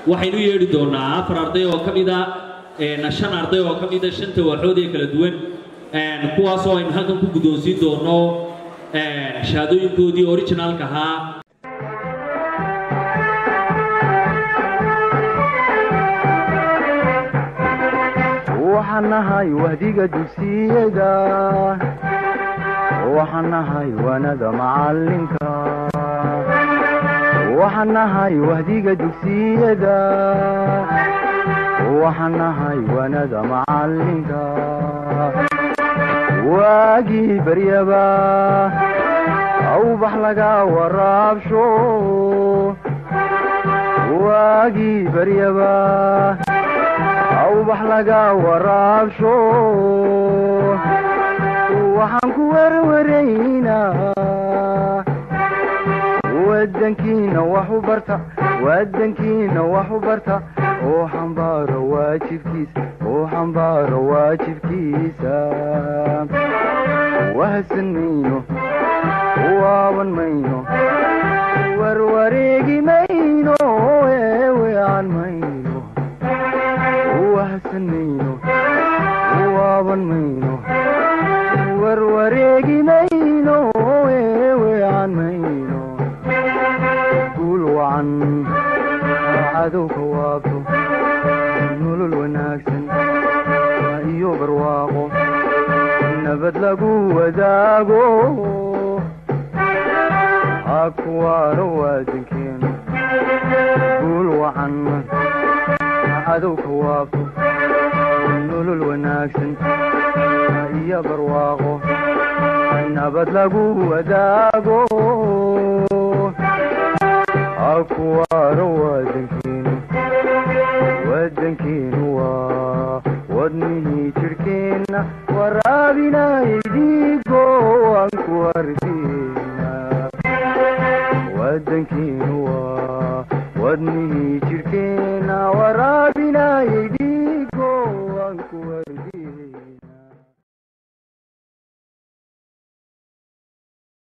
waxaynu yeedhi doonaa afar arday oo ka mida shan arday oo ka mida shanta waaxood ee kala duwan kuwaasoo aynu halkan ku guddoonsiin doono shahaadooyinkoodii originaalka ahaa waxaan nahay wahdiga dugsiyada waxaan nahay wanada macalinka waxaan nahay wahdiga dugsiyada waxaan nahay wanada macalinka waagii baryaba awbax laga waraabsho waagii baryaba awbax laga waraabsho waxaan ku werwaraynaa wadankiina wax u barta wadankiina wax u barta oo xambaaro waajibkiisa oo xambaaro waajibkiisa wahsan mayno waaban mayno warwareegi mayno eewean mayno wahsan mayno waaban mayno warwareegi mayno eewean mayno guul wacan cadowka waabto nolol wanaagsan iyo barwaaqo nabad lagu wadaago hakuwaano waadankeenu guul wacan cadowka waabto nolol wanaagsan iyo barwaaqo nabad lagu wadaago hakuwaano waadankeenu wadankeenu waa wadnihii jirhkeenna waraabinay dhiigo aan ku arkeena wadankeenu waa wadnihii jirhkeenna